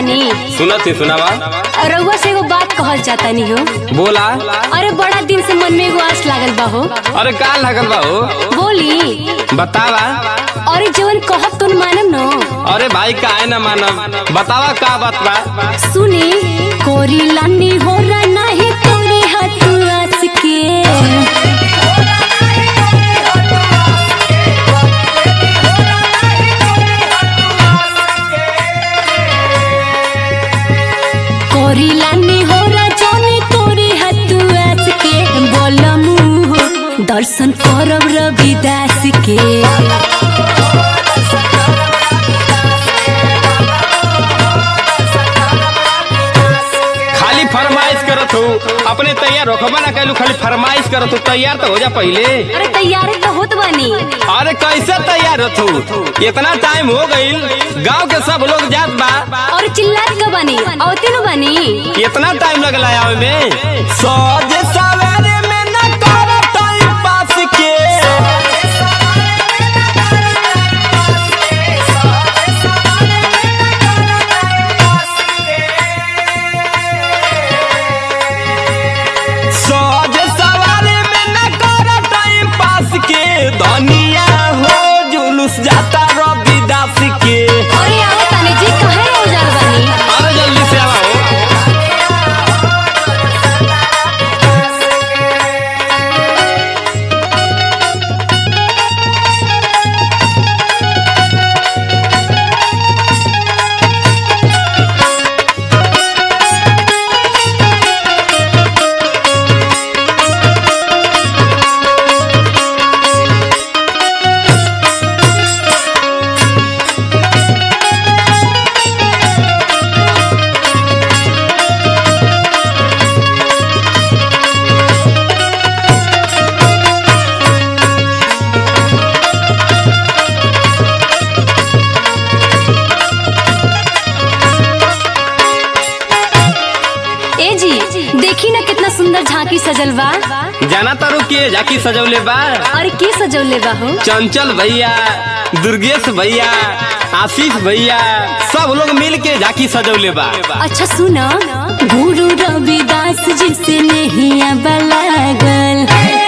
तानी सुनत ही सुनावा रउआ से एगो बात कहल जाता नी हो बोला अरे बड़ा दिन से मन में एगो आस लागल बा हो अरे का लागल बा हो बोली बतावा अरे जवन कहब तुम मानम न अरे भाई काहे ना मानब बतावा का बात बा सुनी कोरी लानी हो रहा नाही तोरी हाथ आस के कोरी लानी हो रहा जोनी तोरी हाथ आस के बोलमु हो दर्शन करब रविदास के खाली फरमाइश करत हो अपने तैयार रखबा ना कैलू खाली फरमाइश करत हो तैयार तो हो जा पहले अरे तैयारी तो होत बानी अरे कैसे तैयार होत हो इतना टाइम हो गईल गांव के सब लोग जात बा और चिल्लात का बानी औते नु बानी इतना टाइम लगला आवे में सोज सवेरे में न करत पास के सोज सवेरे में न करत पास के दुनिया हो जुलूस जाता रविदास के अरे आओ तानी जी कहे हो जाल बानी अरे जल्दी से आओ ए जी देखी ना कितना सुंदर झांकी सजल बा जाना तारू के जाकी सजौले बा और के सजौले बा हो चंचल भैया दुर्गेश भैया आशीष भैया सब लोग मिल के झाकी सजौले बा अच्छा सुना गुरु रविदास जी से नहीं बलागल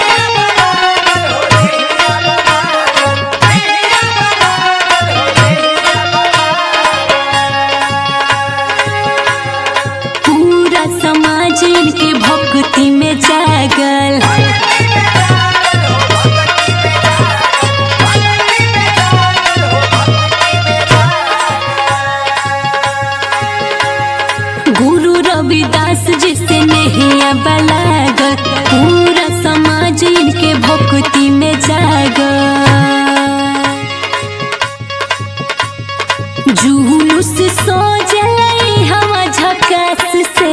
पूरा समाज इनके भक्ति में जागल गुरु रविदास जी से नहीं बलागल पूरा समाज इनके भक्ति में जागल जुलूस सो जलाई हवा झकास से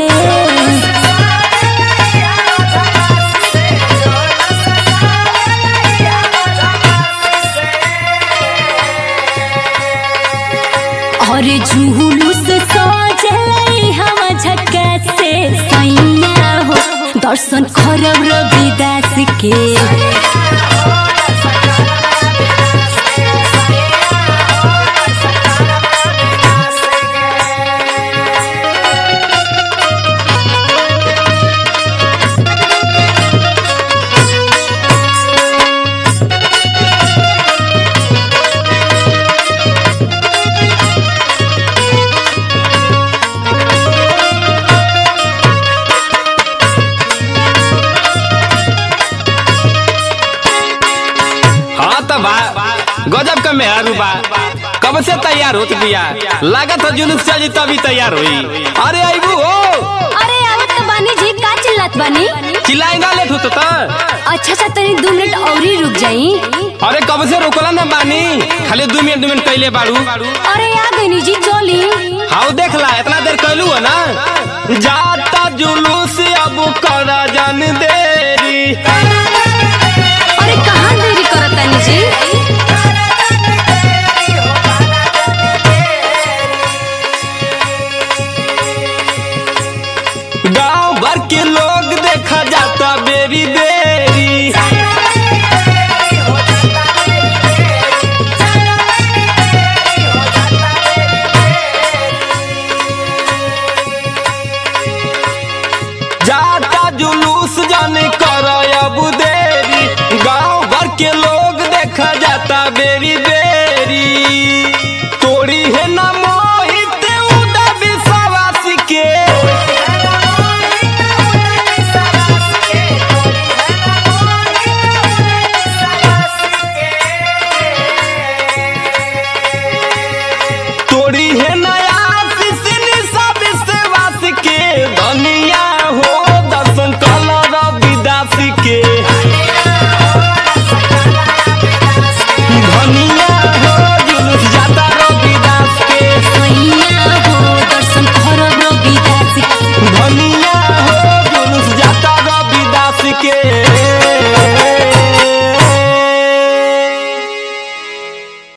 और जुलूस सो जलाई हवा झकास से सैया हो दर्शन करब रविदास के हाँ तो बा गजब का मेहरू बा कब से तैयार होत बिया लागत हो जुलूस चली तभी तैयार हुई अरे आईबू हो अरे आवत तो बानी जी का चिल्लात बानी चिल्लाएगा लेट होत तो अच्छा अच्छा तनी दो मिनट और ही रुक जाई अरे कब से रोकला ना बानी खाली दू मिनट दू मिनट कैले बाड़ू अरे आ गई जी चली हाउ देखला इतना देर कैलू हो ना जाता जुलूस अब कर जन देरी अरे कहाँ देरी करत तानी जी गांव भर के लोग देखा जाता बेरी बेरी जुलूस जाने